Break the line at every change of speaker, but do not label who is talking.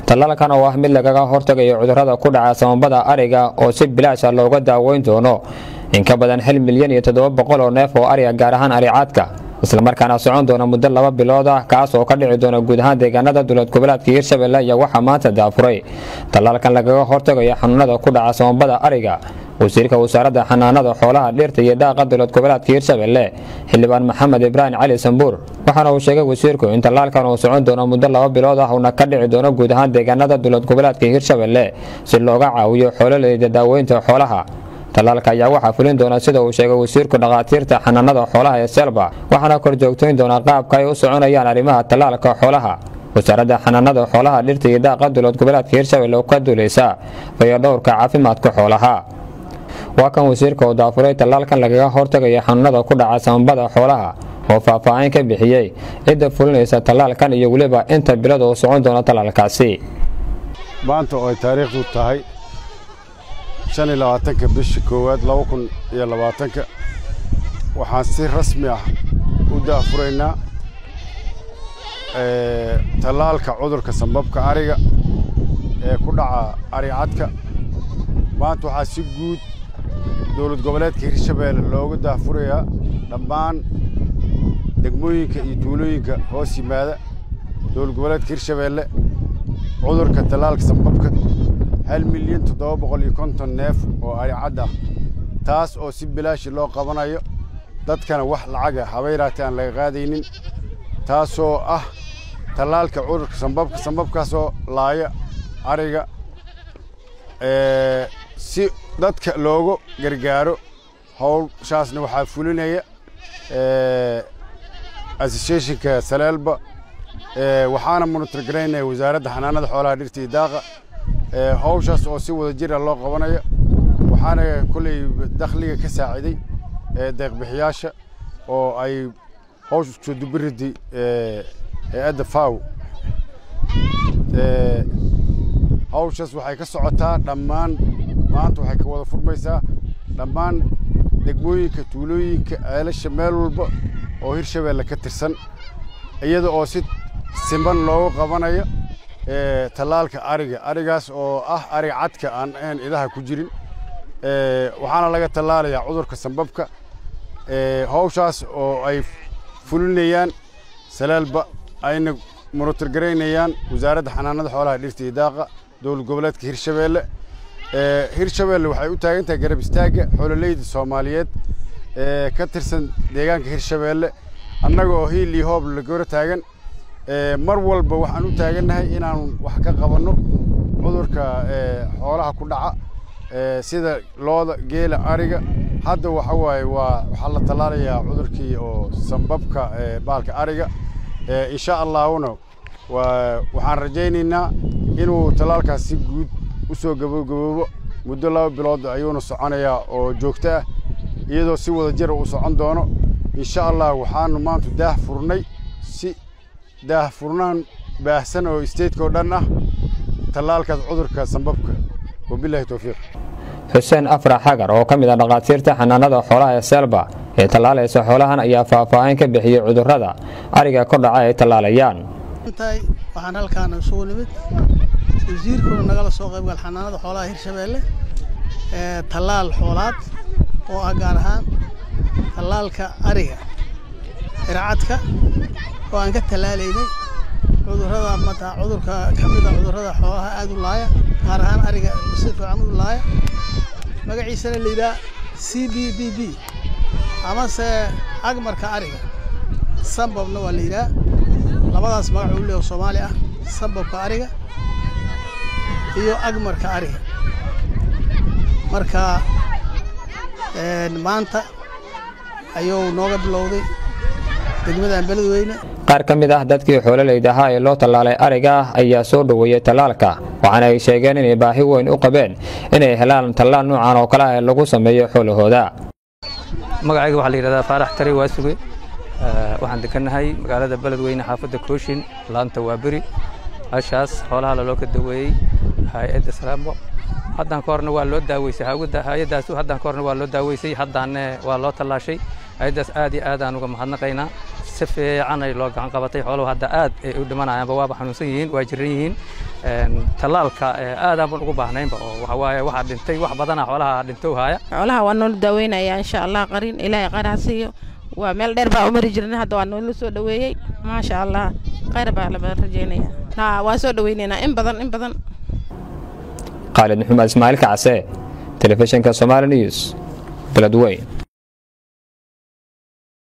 tallaalkan oo ah mid lagaga hortagayo cudurrada ku dhaca samabada ariga oo si bilaasha looga daaweyn doono in ka badan hal milyan iyo toddoba boqol oo neef oo ariga gaar ahaan aricaadka islamarkaana socon doona muddo laba bilood ah kaas oo ka dhici doona guud ahaan deegaanada dowlad goboleedka hiirshabelle iyo waxaa maanta daafuray tallaalkan lagaga hortagayo xanuunada ku dhaca samabada ariga wasiirka wasaaradda xanaanada xoolaha dhirta iyo daaqa dowlad goboleedka hiirshabelle xildhibaan maxamed ibraahim cali sambuur waxaana uu sheegay wasiirku in tallaalkan uu socon doono muddo laba bilood ah uuna ka dhici doono guud ahaan deegaanada dowlad goboleedka hiirshabelle si looga caawiyo xoololeyda daaweynta xoolaha tallaalka ayaa waxaa fulin doona sida uu sheegay wasiirku dhakhaatiirta xanaanada xoolaha ee selba waxaana kor joogtayn doona qaabka ay u soconayaan arrimaha tallaalka xoolaha wasaaradda xanaanada xoolaha dhirta iyo daaqa dowlad goboleedka hiirshabelle oo ka duuleysa fayadhowrka caafimaadka xoolaha waa kan wasiirka oo daafuray tallaalkan lagaga hortagaya xanuunada ku dhaca samabada xoolaha oo faahfaahin ka bixiyey cidda fulinaysa tallaalkan iyo weliba inta bilad oo socon doona tallaalkaasi
maanta oo ay taariikhdu tahay shan iyo labaatanka bisha koowaad laba kun iyo labaatanka waxaan si rasmi ah u daafuraynaa tallaalka cudurka sambabka ariga ee ku dhaca aricadka maanta waxaa si guud dowlad goboleedka hirshabeelle looga daafurayaa dhammaan degmooyinka iyo tuulooyinka hoos yimaada dowlad goboleedka hirshabeelle cudurka tallaalka sambabka hal milyan toddoba boqol iyo konton neef oo aricad ah taas oo si bilaashi loo qabanayo dadkana wax lacaga habayraatee aan laga qaadaynin taasoo ah tallaalka cudurka sambabka sambabkaasoo laaya ariga si dadka loogu gargaaro howshaasna waxaa fulinaya associationka saleelba waxaana monitorgaraynaya wasaaradda xanaanada xoolaha dhirta iyo daaqa howshaas oo si wada jira loo qabanayo waxaana kolley dakhliga ka saaciday deeqbixiyaasha oo ay howsha soo dubiridi hay-adda faw hawshaas waxay ka socotaa dhammaan maanta waxay ka wada furmaysaa dhammaan degmooyinka tuulooyinka ceelasha meel walba oo hirshabeelle ka tirsan iyada oo si siman loogu qabanayo tallaalka ariga arigaas oo ah ari cadka aan ahayn idaha ku jirin waxaana laga tallaalayaa cudurka sambabka hawshaas oo ay fulinayaan salaalba ayna monitorgaraynayaan wasaaradda xanaanada xoolaha dhirta iyo daaqa dowlad goboleedka hirshabeelle hirshabeelle waxay u taagan tahay garab istaagga xoololeyda soomaaliyeed ee ka tirsan deegaanka hirshabeelle annaga oo hiil iyo hoob lagora taagan mar walba waxaan u taagannahay inaan wax ka qabanno cudurka xoolaha ku dhaca sida looda geela ariga hadda waxa waaye waa waxaa la tallaalayaa cudurkii oo sambabka baalka ariga insha allahuna waxaan rajaynaynaa inuu tallaalkaas si guud u soo gabogaboobo muddo laba bilood ayuuna soconayaa oo joogto ah iyadoo si wada jira uu socon doono insha allah waxaanu maanta daah furnay si daah furnaan baahsan oo isteedka oo dhan ah tallaalkaas cudurka sambabka wabilahi towfiiq
xuseen afrax xagar oo ka mid ah dhakhaatiirta xanaanada xoolaha ee selba ee tallaalaysa xoolahan ayaa faahfaahin ka bixiyey cudurrada ariga kor dhaca ay tallaalayaan
waxaan halkaan isugu nimid wasiirkuna nagala soo qaybgal xanaanada xoolaha hirshabeelle ee tallaal xoolaad oo ah gaar ahaan tallaalka ariga ircadka oo aan ka tallaalaynay cudurrada mata cudurka ka mid a cudurrada xoolaha aad u laaya gaar ahaan ariga si fiican u laaya magaciisana la yidhaha c b b b amase agmarka ariga sambabna waa la yidhaha labadaas magac uu leeyahay soomaali ah sambabka ariga iyo agmarka ariga marka maanta ayuu nooga bilowday degmadan beledweyne
qaar ka mid ah dadkii xoololeyda ahaa ee loo tallaalay ariga ah ayaa soo dhoweeyey tallaalka waxaana ay sheegeen inay baahi weyn u qabeen inay helaan tallaal noocan oo kale ah ee lagu sameeyo xoolahooda
magacayga waxaa la yidhahdaa faarax tari waasuge waxaan degannahay magaalada beledweyne xaafadda kooshin laanta waaberi hashaas xoolaha laloo ka daweeyey hay-adda salaamo haddaan ka horna waa loo daaweysay hay-addaas haddaan ka horna waa loo daaweysay haddaanne waa loo tallaashay hay-addaas aad iyo aad aan uga mahadnaqaynaa si fiican ay loo gacan qabatay xooluhu hadda aad ay u dhimanayaanba waaba xanuunsan yihiin waa jiran yihiin tallaalka aadaan baan ugu baahnaynba oo waxa waaye waxaa dhintay wax badana xoolaha dhintow haaya
xoolaha waa noola daaweynaya insha allah qarin ilaahay qaar ha siiyo waa meel dheer baa u mari jirnay hadda waa noola soo dhoweeyey maasha allah khayr baa la rajeynaya ha waa soo dhoweynaynaa in badan in badan
khaalid maxamed ismaaciil kacse telefishinka somaali news beledweyn